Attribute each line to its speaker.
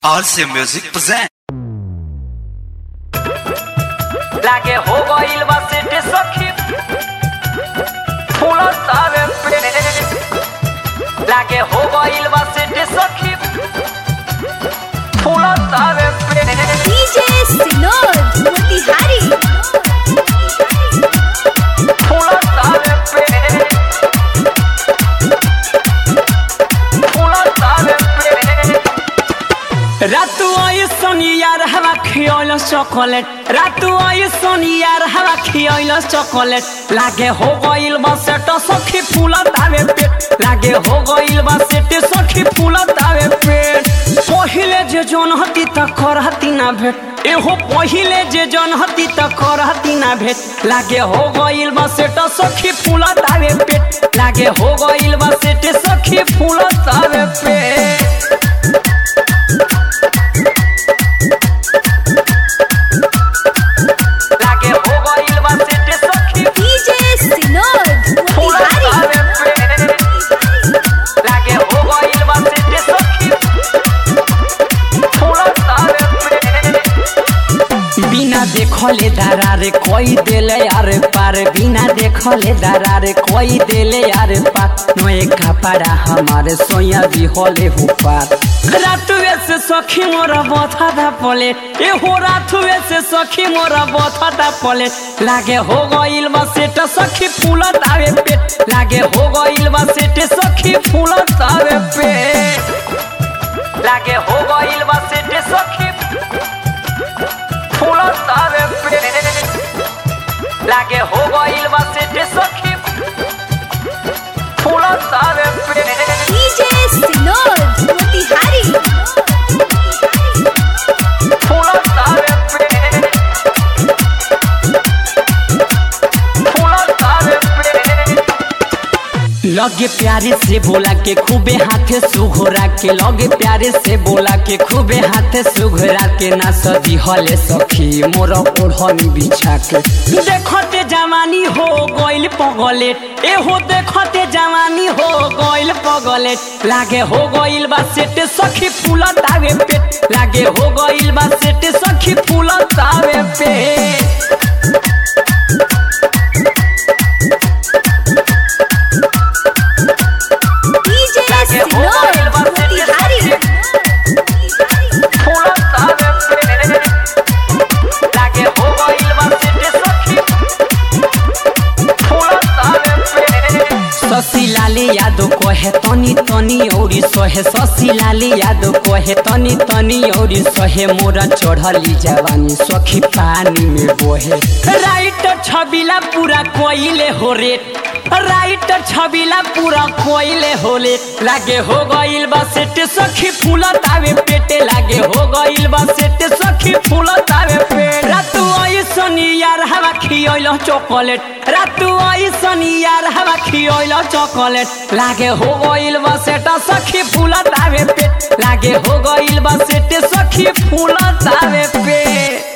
Speaker 1: RC Music present.
Speaker 2: लागे हो गइल बा सेटे सखी फूल सावे पे लागे हो गइल बा सेटे सखी फूल सावे पे
Speaker 3: DJ Sinod Motihari
Speaker 2: फूल सावे पे फूल सावे पे रातु आई सोनियार हवा खियोल चॉकलेट रातु आई सोनियार हवा खियोल चॉकलेट लागे हो गइल बा सेट सखी फूल तावे पेट लागे हो गइल बा सेट सखी फूल तावे पेट पहिले जे जोन हती त करहती ना भेट एहो पहिले जे जोन हती त करहती ना भेट लागे हो गइल बा सेट सखी फूल तावे पेट लागे हो गइल बा सेट सखी फूल तावे पेट लागे हो गइल बा सेटे सखी
Speaker 3: DJ Sinod
Speaker 2: फूल
Speaker 3: Motihari
Speaker 2: तावे पे लागे हो गइल बा सेटे सखी फूल तावे पे बिना देखले दरारे कोई देले यार पार बिना देखले दरारे कोई देले यार पार नोए कपड़ा हमारे सोया भी होले हो पार रातुए से सखी मोरा बथा दा पले ए हो रातुए से सखी मोरा बथा दा पले लागे हो गइल बा सेट सखी फूल तावे पेट लागे हो गइल बा सेट सखी फूल तावे पेट लागे हो गइल बा सेट सखी फूल तावे पे लागे हो गइल बा सेटे सखी फूल तावे पे
Speaker 3: DJ Sinod Motihari
Speaker 2: फूल तावे पे फूल तावे पे लगे प्यारे से बोला के खूबे हाथे सुघोरा के लगे प्यारे से बोला के खूबे हाथे सुघोरा के ना सदी हले सखी मोर ओढ़नी बिछा के देखते जवानी हो गइल पगले ए हो देखते जवानी हो गइल पगले लागे हो गइल बा सेटे सखी फूल तावे पेट लागे हो गइल बा सेटे सखी फूल तावे पेट
Speaker 3: DJ
Speaker 2: लागे हो
Speaker 3: Sinod
Speaker 2: गइल बा सेटे
Speaker 3: Motihari
Speaker 2: फूल तावे पे लागे हो गइल बा सेटे सखी फूल तावे पे शशि लाले यादव कहे तनी तनी औरी सहे शशि लाले यादव कहे तनी तनी औरी सहे मोरा चढ़ली जवानी सखी पानी में बोहे राइटर छबिला पूरा कोइले हो रेट राइटर छबिला पूरा कोइले होले लागे हो गइल बा सेटे सखी फूल तावे पेटे लागे हो गइल बा सेटे सखी फूल तावे पे रातु आई सनी यार हवा खियोइल चॉकलेट रातु आई सनी यार हवा खियोइल चॉकलेट लागे हो गइल बा सेटा सखी फूल तावे पेट लागे हो गइल बा सेटे सखी फूल तावे पे